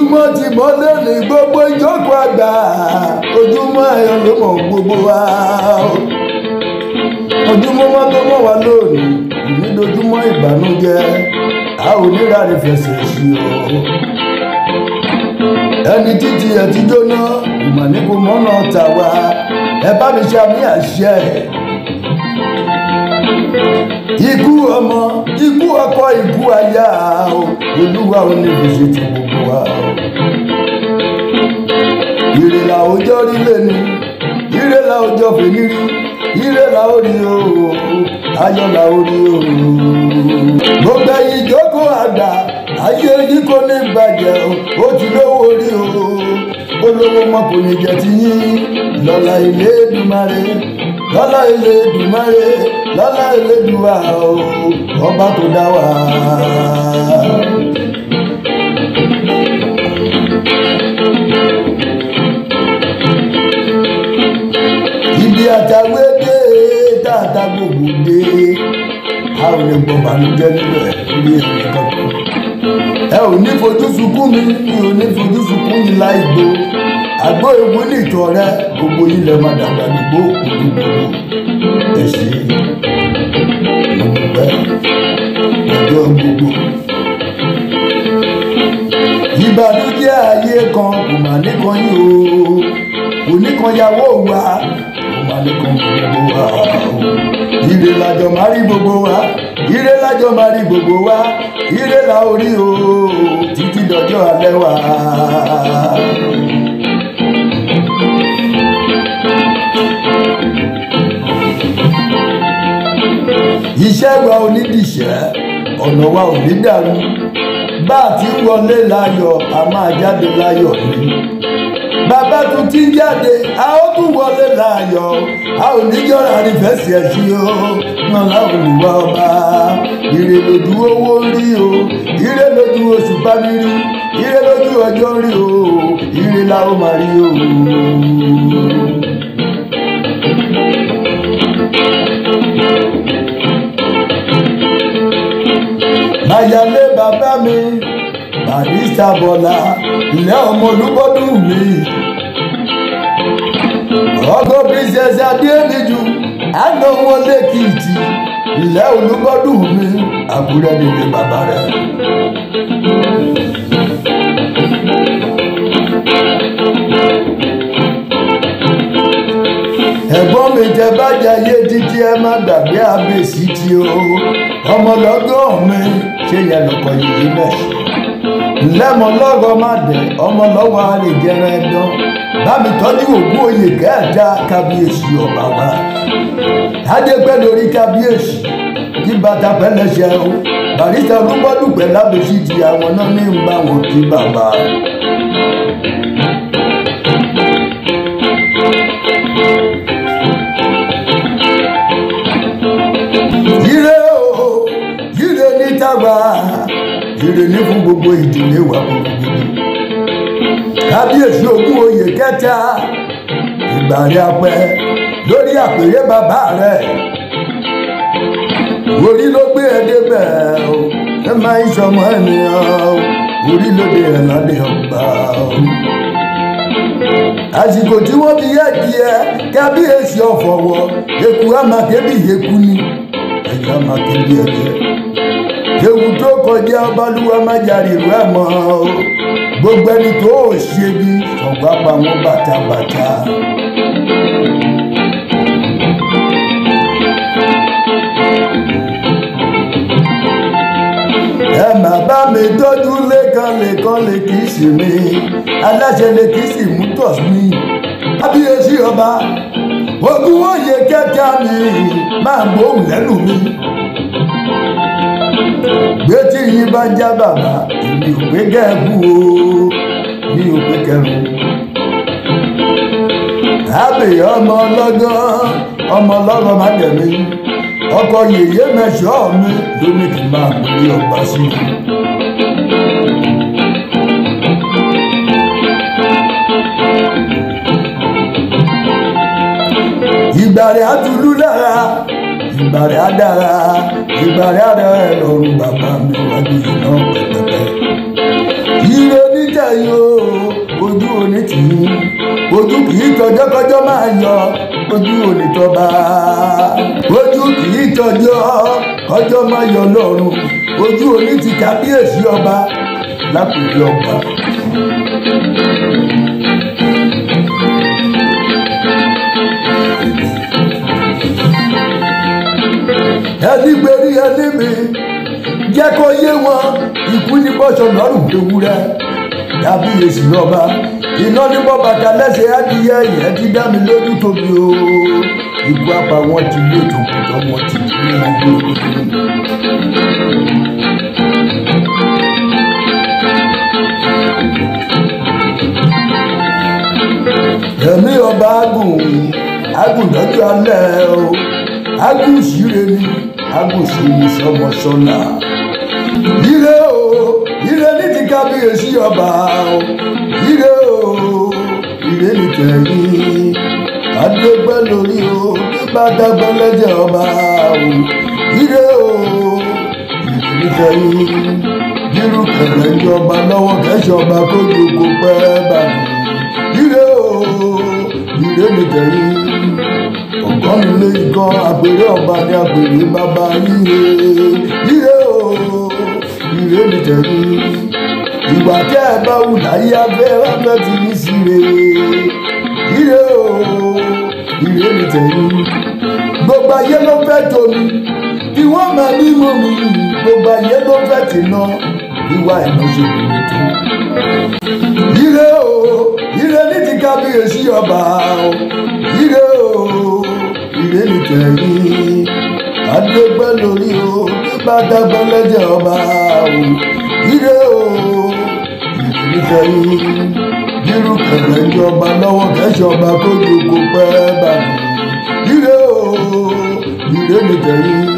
ojúmọ́ ti mọ́ lónìí gbogbo ìjókòó àgbà ojúmọ́ ayọ̀ ló mọ̀ gbogbo wa ojúmọ́ mọ́ tó mọ́ wa lónìí ìnídojúmọ́ ìbànújẹ́ a ò níra rẹ̀ fẹsẹ̀ sí o ẹni títí ẹ ti jóná ìmọ̀ ní kò mọ́nà tà wá ẹ bá mi ṣe àmì àṣẹ ikú ọmọ ikú ọkọ ikú aya o olúwa ò ní fi ṣe ti gbogbo wa o ire la ọjọ́ rí lẹ́nu ire la ọjọ́ fèmí rí ire la ó rí o ayọ̀ la ó rí o gbogbo ẹ̀yin ìjókòó àgbà ayé yìí kò ní bàjẹ́ o ó ti lówó rí o olówó mọ kò ní jẹ ti yín lọ́la ilé Èdùmàrè lọ́la ilé Èdùmàrè lọ́la ilé Èdùà o ọba tó dá wa. ibi àtàwé dé dáadáa gbogbo dé a ò lè gbọ́ bànújẹ́ níbẹ̀ lórí èmi kankan ẹ ò ní fojú sunkún mi mi ò ní fojú sunkún yìí láì gbó àgbo ewu ní ìtọ̀ rẹ gbogbo yìí lè má dàgbà dìgbò gbogbogbò ẹ ṣe mo dúpẹ́ ọjọ́ gbogbo. ìbànújẹ́ ayé kan kò mà nìkan yìí o kò nìkan yàwó wa kò mà nìkan gbogbo wa o ire lájọ máa rí gbogbo wa ire lájọ máa rí gbogbo wa ire la orí o títí dọjọ́ alẹ́ wa. iṣẹ́ wa ò ní dìṣẹ́ ọ̀nà wa ò ní dàrú bá a ti ń wọlé láyọ̀ a máa jáde láyọ̀ ni bàbá tún ti ń jáde a ó tún wọlé láàyò a ò ní jọra àrífẹsì ẹsí o náà láwọn olùwà ọba ire lójú owó rí o ire lójú oṣù bámi rí ire lójú ọjọ́ rí o ire la ó máa rí o. Mayalé bàbá mi barista bọ́lá ilẹ̀ ọmọ olúbọ́dún mi ọgọ́ princess adéníjú àná wọn lẹ́kìtì ilẹ̀ olúbọ́dún mi àbúrẹ́ nílé bàbá rẹ̀. ẹ̀gbọ́n mi jẹ bájà yé títí ẹ má gbàgbé àbèsí tí o ọmọlọ́gọ́ mi ṣe yẹn lọ́kọ̀ yìí mẹ́sàn lẹ́mọ̀ lọ́gọ́ má dẹ̀ ọmọ lọ́wọ́ àrèjẹrẹ dán bámi tọ́jú ògún oyè kẹta kábíyèsí ọba wa adépẹ́ lórí kábíyèsí kí bàtà pẹ́lẹ́sẹ̀ o barista olúbọ́dùpẹ́ lábẹ́sí ti àwọn náà ní ń bá wọn kí bàbá. ire o ire ní táwa ire ní fún gbogbo ìdílé wa gbogbo kábíyèsí ogún oyè kẹta ìgbà rẹ apẹ lórí àpèrè bàbá rẹ orí ló gbé ẹ débẹ̀ o ẹ máa ń sọmọ ènìyàn o orí ló dé ẹ lálẹ́ ọgbà o àsìkò tí wọ́n fi yẹ díẹ̀ kábíyèsí ọ̀fọ̀wọ́ eku amákébí eku ni ẹ̀yà amákébí ẹ̀yẹ ewu tó kọjá ọbalúwa májàre ìlú ẹ̀ mọ́ o gbogbo ẹni tó ò ṣe bí ọ̀gbá pa wọn bàtàbàtà. ẹ má bá mi tọ́jú lẹ́kan lẹ́kan lè kì í sì mi aláṣẹ lè kì í sì mú tọ̀ mí kábíyèsí ọba ogún òye kẹta mi máa gbóhùn lẹ́nu mi gbé tí yín bá já bàbá èmi ò pé kẹ́ẹ̀kú o mi ò pé kẹrùn. àbè ọmọ ọlọ́gán ọmọ ọlọ́gán má dẹ̀mí ọkọ yèyé mẹ́sọ̀ mi ló ní kí n máa gbé ọgbà sí i. ìgbàrẹ̀ àtúlú lára ìgbàrẹ̀ àdára ìgbàrẹ̀ àdára ẹ̀ lọ́rùn bàbá mi wájú iná pẹ̀pẹ̀pẹ̀. ire níjẹ̀yìn o kọjọ́kọjọ́ máa yọ ojú onítọ́ba ojú kì í tọjọ́ kọjọ́ máa yọ lọ́rùn ojú oní ti kábíyèsí ọba lápèjì ọba. ẹni gbèrí ẹni mi jẹ́ kó yé wọn ikú ní bọ́sọ̀ lọ́rùn ewúrẹ́ kábíyèsí ọba iná ní bọ́ bàtà lẹ́sẹ̀ adìyẹ yẹn ti dá mi lójú tóbi o ikú apá wọn ti lé tòkùtọ̀ wọn ti ní ẹgbẹ́ ẹ̀mí ọba agùn agùn dọ́jú alẹ́ o agùn ìṣirè ni agùn ìṣirè sọmọsọlá ire o ire ní ti kábíyèsí ọba o ire o ire ní tẹ̀yìn adégbẹ́ lórí o nígbà dágbẹ́ lẹ́jẹ̀ ọba o ire o ire ní tẹ̀yìn bírú kẹ̀kẹ́ ìjọba lọ́wọ́ kẹ́sọ̀ba kó jòkó pẹ́ bàbá ire o ire ní tẹ̀yìn ọ̀gán nílé ikán àpèrè ọba ní àpèrè bàbá yíyé ire o ire ní tẹ̀yìn ìgbà tẹ́ ẹ bá wù láyé abẹ́ abẹ́ ti ní síre ire o ire ní tẹ̀yìn gbogbo ayé ló fẹ́ tómi kí wọ́n máa ní mọ́ mi gbogbo ayé ló fẹ́ tì ná ìwà ìmọ̀ṣẹ́ mi tó ire o ire ní ti kábíyèsí ọba o ire o ire ní tẹ̀yìn adégbẹ́ lórí o nígbà dágbẹ́ lẹ́jẹ̀ ọba o ire o ire ní tẹ̀yìn bírú kẹ̀kẹ́ ìjọba lọ́wọ́ kẹ́sọ̀ba kó jòkó pẹ́ bàbá ire o ire ní tẹ̀yìn